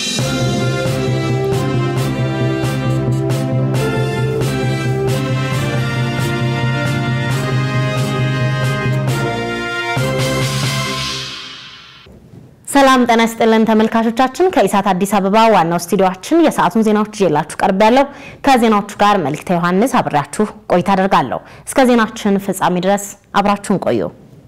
ሰላም ጤና ይስጥልን ተመልካቾቻችን፣ ከኢሳት አዲስ አበባ ዋናው ስቱዲዮአችን የሰዓቱን ዜናዎች ይዤላችሁ ቀርብ ያለው ከዜናዎቹ ጋር መልክተ ዮሐንስ አብሬያችሁ ቆይታ አደርጋለሁ። እስከ ዜናችን ፍጻሜ ድረስ አብራችሁን ቆዩ።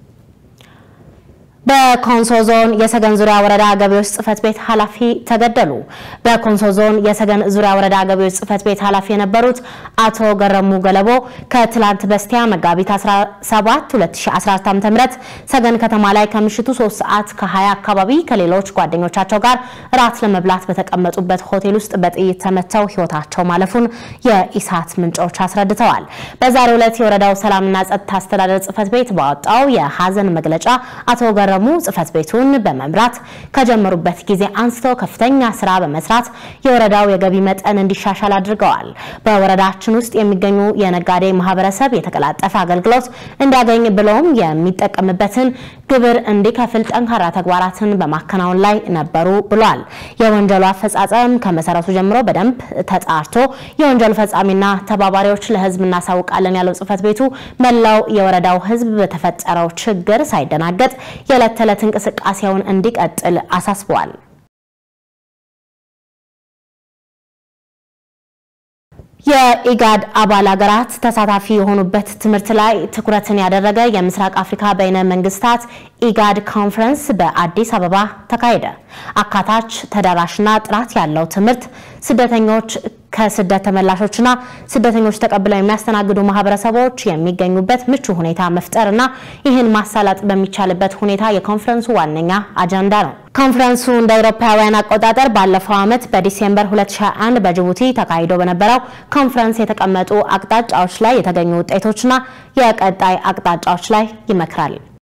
በኮንሶ ዞን የሰገን ዙሪያ ወረዳ ገቢዎች ጽሕፈት ቤት ኃላፊ ተገደሉ። በኮንሶ ዞን የሰገን ዙሪያ ወረዳ ገቢዎች ጽሕፈት ቤት ኃላፊ የነበሩት አቶ ገረሙ ገለቦ ከትላንት በስቲያ መጋቢት 17 2014 ዓ.ም ሰገን ከተማ ላይ ከምሽቱ 3 ሰዓት ከ20 አካባቢ ከሌሎች ጓደኞቻቸው ጋር ራት ለመብላት በተቀመጡበት ሆቴል ውስጥ በጥይት ተመተው ሕይወታቸው ማለፉን የኢሳት ምንጮች አስረድተዋል። በዛሬው ዕለት የወረዳው ሰላምና ጸጥታ አስተዳደር ጽሕፈት ቤት ባወጣው የሀዘን መግለጫ አቶ ገረሙ ጽሕፈት ቤቱን በመምራት ከጀመሩበት ጊዜ አንስቶ ከፍተኛ ስራ በመስራት የወረዳው የገቢ መጠን እንዲሻሻል አድርገዋል። በወረዳችን ውስጥ የሚገኙ የነጋዴ ማህበረሰብ የተቀላጠፈ አገልግሎት እንዲያገኝ ብለውም የሚጠቀምበትን ግብር እንዲከፍል ጠንካራ ተግባራትን በማከናወን ላይ ነበሩ ብሏል። የወንጀሉ አፈጻጸም ከመሰረቱ ጀምሮ በደንብ ተጣርቶ የወንጀሉ ፈጻሚና ተባባሪዎች ለህዝብ እናሳውቃለን ያለው ጽሕፈት ቤቱ መላው የወረዳው ህዝብ በተፈጠረው ችግር ሳይደናገጥ የዕለት ተዕለት እንቅስቃሴውን እንዲቀጥል አሳስበዋል። የኢጋድ አባል ሀገራት ተሳታፊ የሆኑበት ትምህርት ላይ ትኩረትን ያደረገ የምስራቅ አፍሪካ በይነ መንግስታት ኢጋድ ኮንፈረንስ በአዲስ አበባ ተካሄደ። አካታች ተደራሽና ጥራት ያለው ትምህርት ስደተኞች ከስደት ተመላሾችና ስደተኞች ተቀብለው የሚያስተናግዱ ማህበረሰቦች የሚገኙበት ምቹ ሁኔታ መፍጠርና ይህን ማሳለጥ በሚቻልበት ሁኔታ የኮንፈረንሱ ዋነኛ አጀንዳ ነው። ኮንፈረንሱ እንደ አውሮፓውያን አቆጣጠር ባለፈው ዓመት በዲሴምበር 2021 በጅቡቲ ተካሂዶ በነበረው ኮንፈረንስ የተቀመጡ አቅጣጫዎች ላይ የተገኙ ውጤቶችና የቀጣይ አቅጣጫዎች ላይ ይመክራል።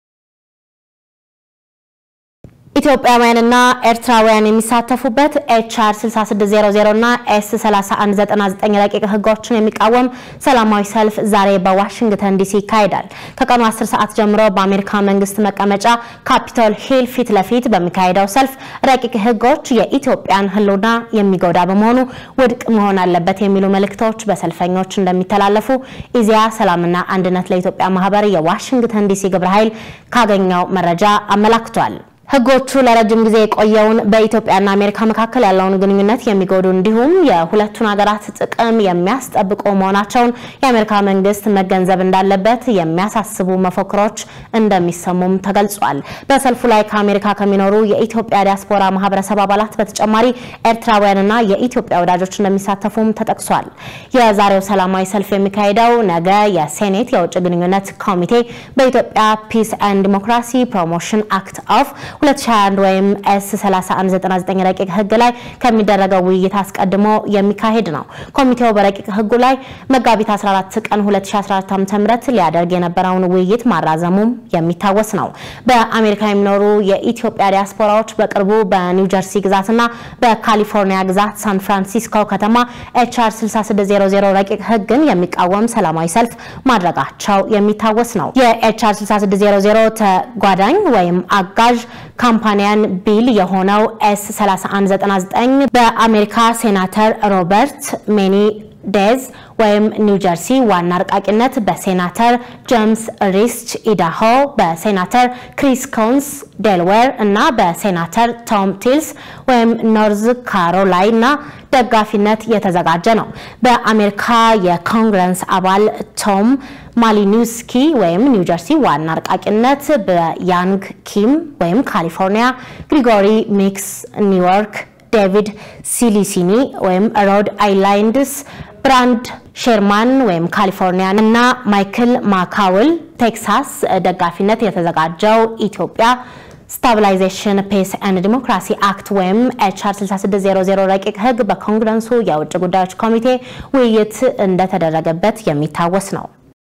ኢትዮጵያውያንና ኤርትራውያን የሚሳተፉበት ኤችአር 6600 እና ኤስ 3199 ረቂቅ ህጎችን የሚቃወም ሰላማዊ ሰልፍ ዛሬ በዋሽንግተን ዲሲ ይካሄዳል። ከቀኑ 10 ሰዓት ጀምሮ በአሜሪካ መንግስት መቀመጫ ካፒቶል ሂል ፊት ለፊት በሚካሄደው ሰልፍ ረቂቅ ህጎች የኢትዮጵያን ህልውና የሚጎዳ በመሆኑ ውድቅ መሆን አለበት የሚሉ መልእክቶች በሰልፈኞች እንደሚተላለፉ ኢዜአ ሰላምና አንድነት ለኢትዮጵያ ማህበር የዋሽንግተን ዲሲ ግብረ ኃይል ካገኘው መረጃ አመላክቷል። ህጎቹ ለረጅም ጊዜ የቆየውን በኢትዮጵያና አሜሪካ መካከል ያለውን ግንኙነት የሚጎዱ እንዲሁም የሁለቱን ሀገራት ጥቅም የሚያስጠብቁ መሆናቸውን የአሜሪካ መንግስት መገንዘብ እንዳለበት የሚያሳስቡ መፈክሮች እንደሚሰሙም ተገልጿል። በሰልፉ ላይ ከአሜሪካ ከሚኖሩ የኢትዮጵያ ዲያስፖራ ማህበረሰብ አባላት በተጨማሪ ኤርትራውያንና የኢትዮጵያ ወዳጆች እንደሚሳተፉም ተጠቅሷል። የዛሬው ሰላማዊ ሰልፍ የሚካሄደው ነገ የሴኔት የውጭ ግንኙነት ኮሚቴ በኢትዮጵያ ፒስ ኤንድ ዲሞክራሲ ፕሮሞሽን አክት ኦፍ 2021 ወይም ኤስ 3199 ረቂቅ ህግ ላይ ከሚደረገው ውይይት አስቀድሞ የሚካሄድ ነው። ኮሚቴው በረቂቅ ህጉ ላይ መጋቢት 14 ቀን 2014 ዓ.ም ሊያደርግ የነበረውን ውይይት ማራዘሙም የሚታወስ ነው። በአሜሪካ የሚኖሩ የኢትዮጵያ ዲያስፖራዎች በቅርቡ በኒው ጀርሲ ግዛትና በካሊፎርኒያ ግዛት ሳን ፍራንሲስኮ ከተማ ኤችአር 6600 ረቂቅ ህግን የሚቃወም ሰላማዊ ሰልፍ ማድረጋቸው የሚታወስ ነው። የኤችአር 6600 ተጓዳኝ ወይም አጋዥ ካምፓኒያን ቢል የሆነው ኤስ 3199 በአሜሪካ ሴናተር ሮበርት ሜኒ ዴዝ ወይም ኒው ጀርሲ ዋና አርቃቂነት በሴናተር ጄምስ ሪስች ኢዳሆ፣ በሴናተር ክሪስ ኮንስ ዴልዌር እና በሴናተር ቶም ቲልስ ወይም ኖርዝ ካሮላይና ደጋፊነት የተዘጋጀ ነው። በአሜሪካ የኮንግረስ አባል ቶም ማሊኒውስኪ ወይም ኒው ጀርሲ ዋና አርቃቂነት በያንግ ኪም ወይም ካሊፎርኒያ፣ ግሪጎሪ ሚክስ ኒውዮርክ፣ ዴቪድ ሲሊሲኒ ወይም ሮድ አይላንድስ ብራንድ ሼርማን ወይም ካሊፎርኒያ እና ማይክል ማካውል ቴክሳስ ደጋፊነት የተዘጋጀው ኢትዮጵያ ስታቢላይዜሽን ፔስ ኤንድ ዲሞክራሲ አክት ወይም ኤችአር 6600 ረቂቅ ህግ በኮንግረሱ የውጭ ጉዳዮች ኮሚቴ ውይይት እንደተደረገበት የሚታወስ ነው።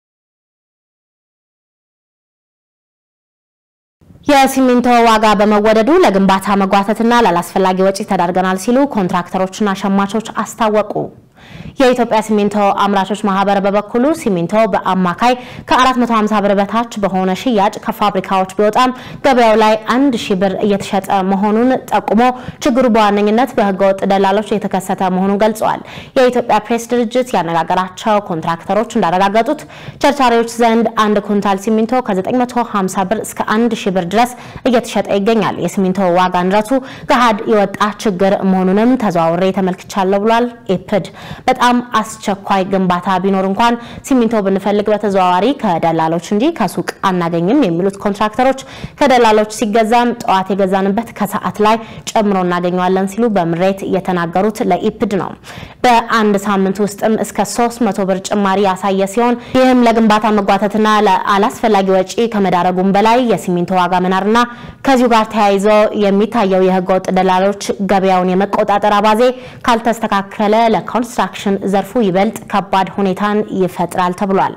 የሲሚንቶ ዋጋ በመወደዱ ለግንባታ መጓተትና ላላስፈላጊ ወጪ ተዳርገናል ሲሉ ኮንትራክተሮችና ሸማቾች አስታወቁ። የኢትዮጵያ ሲሚንቶ አምራቾች ማህበር በበኩሉ ሲሚንቶ በአማካይ ከ450 ብር በታች በሆነ ሽያጭ ከፋብሪካዎች ቢወጣም ገበያው ላይ አንድ ሺህ ብር እየተሸጠ መሆኑን ጠቁሞ ችግሩ በዋነኝነት በህገወጥ ደላሎች የተከሰተ መሆኑን ገልጸዋል። የኢትዮጵያ ፕሬስ ድርጅት ያነጋገራቸው ኮንትራክተሮች እንዳረጋገጡት ቸርቻሪዎች ዘንድ አንድ ኩንታል ሲሚንቶ ከ950 ብር እስከ 1000 ብር ድረስ እየተሸጠ ይገኛል። የሲሚንቶ ዋጋ ንረቱ ገሃድ የወጣ ችግር መሆኑንም ተዘዋውሬ ተመልክቻለሁ ብሏል። ኢፕድ በጣም አስቸኳይ ግንባታ ቢኖር እንኳን ሲሚንቶ ብንፈልግ በተዘዋዋሪ ከደላሎች እንጂ ከሱቅ አናገኝም የሚሉት ኮንትራክተሮች ከደላሎች ሲገዛም ጠዋት የገዛንበት ከሰዓት ላይ ጨምሮ እናገኘዋለን ሲሉ በምሬት የተናገሩት ለኢፕድ ነው። በአንድ ሳምንት ውስጥም እስከ 300 ብር ጭማሪ ያሳየ ሲሆን ይህም ለግንባታ መጓተትና ለአላስፈላጊ ወጪ ከመዳረጉም በላይ የሲሚንቶ ዋጋ መናርና ከዚሁ ጋር ተያይዞ የሚታየው የህገወጥ ደላሎች ገበያውን የመቆጣጠር አባዜ ካልተስተካከለ ለኮንስትራክሽን ዘርፉ ይበልጥ ከባድ ሁኔታን ይፈጥራል ተብሏል።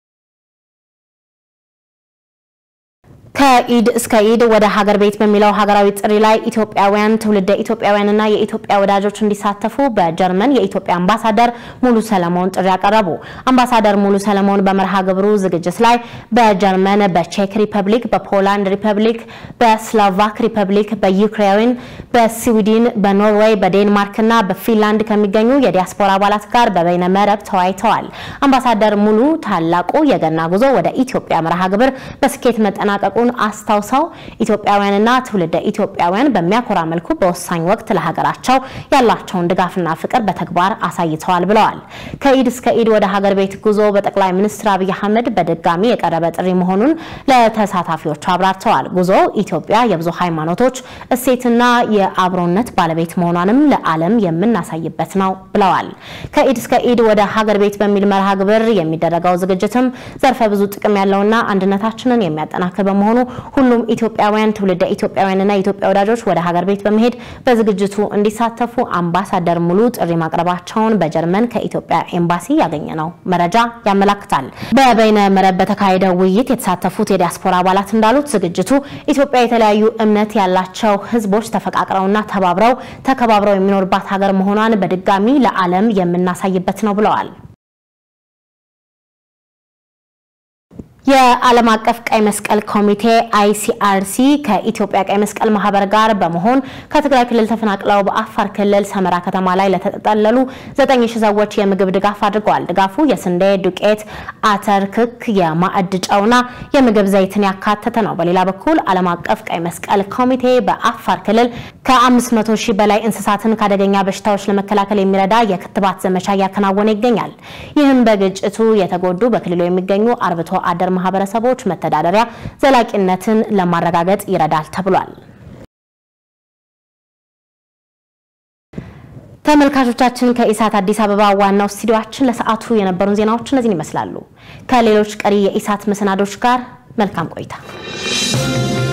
ከኢድ እስከ ኢድ ወደ ሀገር ቤት በሚለው ሀገራዊ ጥሪ ላይ ኢትዮጵያውያን ትውልደ ኢትዮጵያውያንና የኢትዮጵያ ወዳጆች እንዲሳተፉ በጀርመን የኢትዮጵያ አምባሳደር ሙሉ ሰለሞን ጥሪ ያቀረቡ። አምባሳደር ሙሉ ሰለሞን በመርሃ ግብሩ ዝግጅት ላይ በጀርመን፣ በቼክ ሪፐብሊክ፣ በፖላንድ ሪፐብሊክ፣ በስሎቫክ ሪፐብሊክ፣ በዩክሬን፣ በስዊድን፣ በኖርዌይ፣ በዴንማርክና በፊንላንድ ከሚገኙ የዲያስፖራ አባላት ጋር በበይነ መረብ ተወያይተዋል። አምባሳደር ሙሉ ታላቁ የገና ጉዞ ወደ ኢትዮጵያ መርሃ ግብር በስኬት መጠናቀቁን አስታውሰው ኢትዮጵያውያንና ትውልደ ኢትዮጵያውያን በሚያኮራ መልኩ በወሳኝ ወቅት ለሀገራቸው ያላቸውን ድጋፍና ፍቅር በተግባር አሳይተዋል ብለዋል። ከኢድ እስከ ኢድ ወደ ሀገር ቤት ጉዞ በጠቅላይ ሚኒስትር አብይ አህመድ በድጋሚ የቀረበ ጥሪ መሆኑን ለተሳታፊዎቹ አብራርተዋል። ጉዞ ኢትዮጵያ የብዙ ሃይማኖቶች እሴትና የአብሮነት ባለቤት መሆኗንም ለዓለም የምናሳይበት ነው ብለዋል። ከኢድ እስከ ኢድ ወደ ሀገር ቤት በሚል መርሃ ግብር የሚደረገው ዝግጅትም ዘርፈ ብዙ ጥቅም ያለውና አንድነታችንን የሚያጠናክር በመሆኑ ሁሉም ኢትዮጵያውያን ትውልደ ኢትዮጵያውያንና የኢትዮጵያ ወዳጆች ወደ ሀገር ቤት በመሄድ በዝግጅቱ እንዲሳተፉ አምባሳደር ሙሉ ጥሪ ማቅረባቸውን በጀርመን ከኢትዮጵያ ኤምባሲ ያገኘነው መረጃ ያመላክታል። በበይነ መረብ በተካሄደው ውይይት የተሳተፉት የዲያስፖራ አባላት እንዳሉት ዝግጅቱ ኢትዮጵያ የተለያዩ እምነት ያላቸው ሕዝቦች ተፈቃቅረውና ተባብረው ተከባብረው የሚኖርባት ሀገር መሆኗን በድጋሚ ለዓለም የምናሳይበት ነው ብለዋል። የዓለም አቀፍ ቀይ መስቀል ኮሚቴ አይሲአርሲ ከኢትዮጵያ ቀይ መስቀል ማህበር ጋር በመሆን ከትግራይ ክልል ተፈናቅለው በአፋር ክልል ሰመራ ከተማ ላይ ለተጠለሉ 9000 ሰዎች የምግብ ድጋፍ አድርገዋል። ድጋፉ የስንዴ ዱቄት፣ አተር፣ ክክ፣ የማዕድ ጨውና የምግብ ዘይትን ያካተተ ነው። በሌላ በኩል ዓለም አቀፍ ቀይ መስቀል ኮሚቴ በአፋር ክልል ከ500 ሺህ በላይ እንስሳትን ከአደገኛ በሽታዎች ለመከላከል የሚረዳ የክትባት ዘመቻ እያከናወነ ይገኛል። ይህም በግጭቱ የተጎዱ በክልሉ የሚገኙ አርብቶ አደር ማህበረሰቦች መተዳደሪያ ዘላቂነትን ለማረጋገጥ ይረዳል ተብሏል። ተመልካቾቻችን ከኢሳት አዲስ አበባ ዋናው ስቱዲዮአችን ለሰዓቱ የነበሩን ዜናዎች እነዚህን ይመስላሉ። ከሌሎች ቀሪ የኢሳት መሰናዶች ጋር መልካም ቆይታ